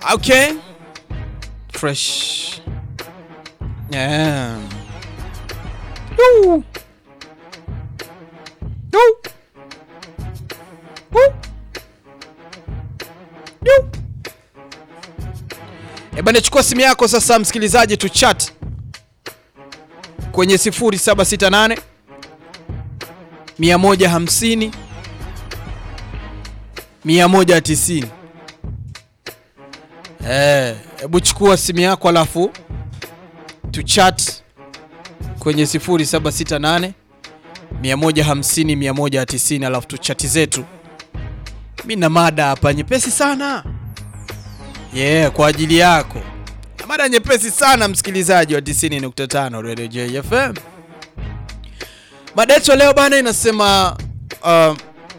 Okay. Fresh. Yeah. Woo. Woo. Woo. Woo. Eba nichukua simu yako sasa msikilizaji tu chat kwenye 0768 150 190. Eh, hebu chukua simu yako alafu tu chat kwenye 0768 150 190 alafu tu chati zetu. Mi na mada hapa nyepesi sana yeah, kwa ajili yako na mada nyepesi sana msikilizaji wa 90.5 Radio JFM. Mada yetu leo bana inasema uh,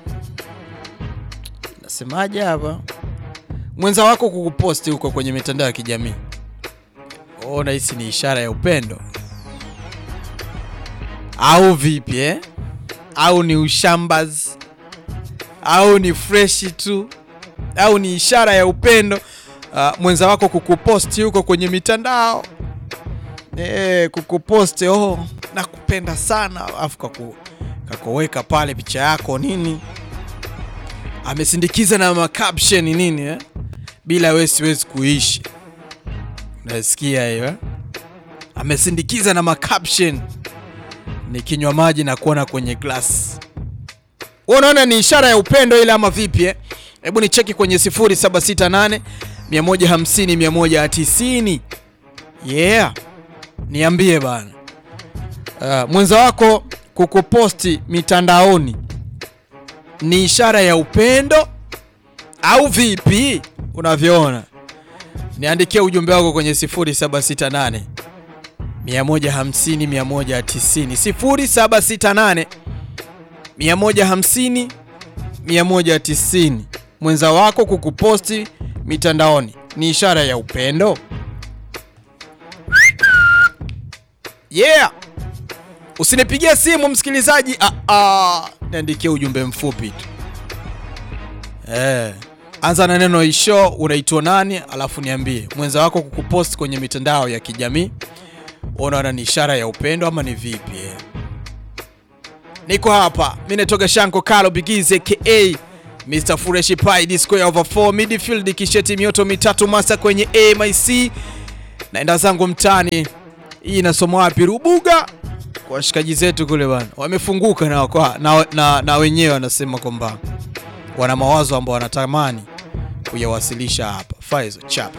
nasemaje hapa, mwenza wako kukuposti huko kwenye mitandao ya kijamii, oh, nahisi ni ishara ya upendo au vipi eh? Au ni ushambaz au ni freshi tu au ni ishara ya upendo uh, mwenza wako kukuposti huko kwenye mitandao eh, kukuposti oh, nakupenda sana afu kaku, kakoweka pale picha yako nini, amesindikiza na macaption nini eh? bila wewe siwezi kuishi. Unasikia hiyo eh? Amesindikiza na macaption nikinywa maji na kuona kwenye glass. Wewe unaona ni ishara ya upendo ile ama vipi eh? Hebu ni cheki kwenye 0768 150 190. Yeah. Niambie bana. Uh, mwenza wako kukuposti mitandaoni ni ishara ya upendo au vipi unavyoona? Niandikie ujumbe wako kwenye 0768 150 190 0768 150 190. Mwenza wako kukuposti mitandaoni ni ishara ya upendo? Yeah. Usinipigie simu msikilizaji, ah, ah. Niandikie ujumbe mfupi tu eh. Anza na neno isho, unaitwa nani, alafu niambie mwenza wako kukuposti kwenye mitandao ya kijamii unaona ni ishara ya upendo ama ni vipi eh? Niko hapa mimi natoka Shanko Kalo Bigize ka Mr Fureshi Pai disco ya over 4 midfield kisheti mioto mitatu masa kwenye AMIC naenda zangu mtani. Hii inasoma wapi? Rubuga kwa washikaji zetu kule bana, wamefunguka na, kwa, na, na, na wenyewe wanasema kwamba wana mawazo ambao wanatamani kuyawasilisha hapa. Faizo chapa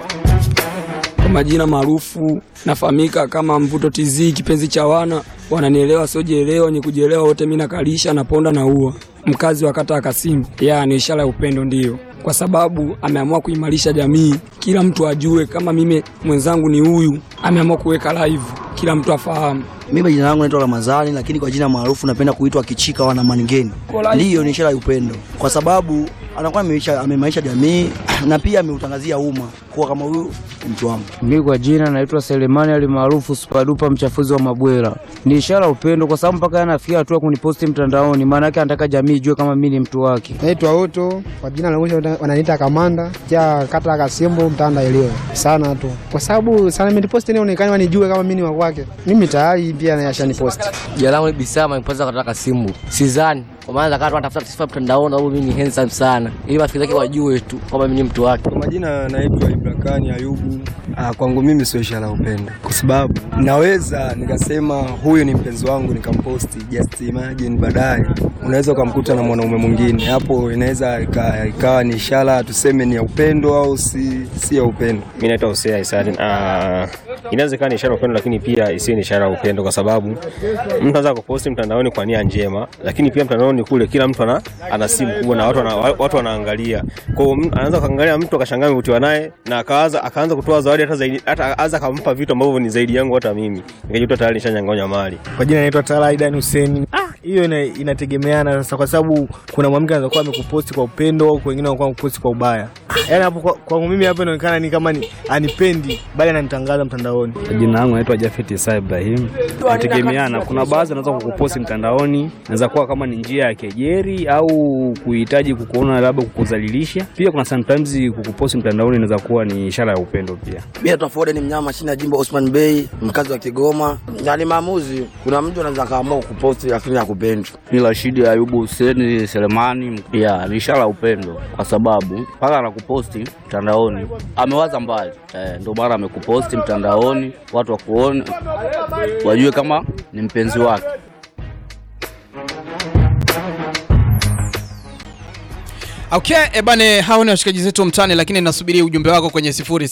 Kwa majina maarufu nafahamika kama Mvuto TZ, kipenzi cha wana wananielewa, siojielewa ni kujielewa wote, mimi nakalisha naponda na ua, mkazi wa kata ya Kasimbu. Ya ni ishara ya upendo, ndiyo, kwa sababu ameamua kuimarisha jamii, kila mtu ajue kama mimi mwenzangu ni huyu, ameamua kuweka live, kila mtu afahamu. Mimi jina langu naitwa Ramadhani, lakini kwa jina maarufu napenda kuitwa Kichika wana Maningeni. Ndiyo, ni ishara ya upendo, kwa sababu anakuwa ameimarisha ameimarisha jamii na pia ameutangazia umma kuwa kama huyu ni mtu wangu. Mimi kwa jina naitwa Selemani alimaarufu Superduper mchafuzi wa Mabwera. Ni ishara ya upendo kwa sababu mpaka anafikia hatua kuniposti mtandaoni, maana yake anataka jamii ijue kama mimi ni mtu wake. Naitwa Oto, kwa jina la mwisho wananiita Kamanda, ja kata ya Kasimbo, mtanda ilio sana tu, kwa sababu sana nimeniposti nionekane wanijue kama mimi ni wa kwake. Mimi tayari pia nayashaniposti. Jina langu ni Bisama Mpoza kutoka Simbu. Sidhani kwa maana zakati wanatafuta sifa mtandaoni au mimi ni handsome sana. Ili marafiki zake wajue tu kwamba mimi ni mtu wake. Kwa majina naitwa Ibrakani Ayubu. Ah, kwangu mimi sio ishara ya upendo, kwa sababu naweza nikasema huyu ni mpenzi wangu nikamposti, just imagine baadaye unaweza ukamkuta na mwanaume mwingine, hapo inaweza ika- ikawa ni ishara tuseme ni ya upendo au si, si ya upendo. Mimi naitwa Hosea Isadi. Uh, inaweza ikawa ni ishara ya upendo, lakini pia isiwe ni ishara ya upendo, kwa sababu mtu anaweza kuposti mtandaoni kwa nia njema, lakini pia mtandaoni kule kila mtu ana, ana simu kubwa na watu, wana, watu wanaangalia. Kwa hiyo mtu anaweza kaangalia mtu akashangaa amevutiwa naye na akaanza akaanza kutoa zawadi hata zaidi, hata anza akampa vitu ambavyo ni zaidi yangu hata mimi, nikajikuta tayari nishanyang'anywa mali. Kwa jina naitwa Tala Aidan Hussein. Ah, hiyo ina, inategemeana sasa, kwa sababu kuna mwanamke anaweza kuwa amekuposti kwa upendo au wengine wanakuwa wamekuposti kwa ubaya. Yaani hapo kwa- kwangu mimi hapo inaonekana ni kama ni anipendi bali ananitangaza mtandaoni. Jina langu naitwa Jafet Isa Ibrahim. Nategemeana, kuna baadhi anaweza kukuposti mtandaoni, naweza kuwa kama ni njia ya kejeri au kuhitaji kukuona labda kukudhalilisha. Pia kuna sometimes kukuposti mtandaoni inaweza kuwa ni ishara ya upendo pia. Mimi Tafode ni mnyama chini ya jimbo Osman Bey, mkazi wa Kigoma. Na ni maamuzi, kuna mtu anaweza kaamua kukuposti lakini hakupendi. Ni Rashidi Ayubu Huseni Selemani. Ya, ni ishara ya upendo kwa sababu mpaka anakuposti mtandaoni amewaza mbali eh, ndio maana amekuposti mtandaoni, watu wakuone, wajue kama ni mpenzi wake. Okay, ebane, hao ni washikaji zetu mtani, lakini nasubiria ujumbe wako kwenye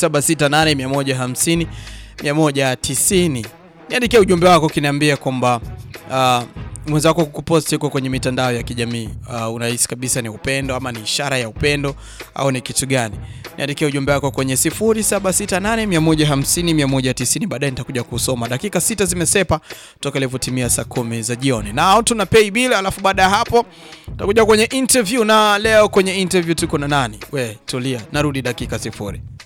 0768 150 190. Niandikia ujumbe wako kiniambia kwamba uh, mwenzako kukuposti huko kwenye mitandao ya kijamii uh, unahisi kabisa ni upendo ama ni ishara ya upendo au ni kitu gani? Niandikia ujumbe wako kwenye 0768 150 190. Baadaye nitakuja kusoma. Dakika sita zimesepa toka ilivyotimia saa kumi za jioni, na tuna pay bill, alafu baada ya hapo tutakuja kwenye interview, na leo kwenye interview tuko na nani? We tulia, narudi dakika sifuri.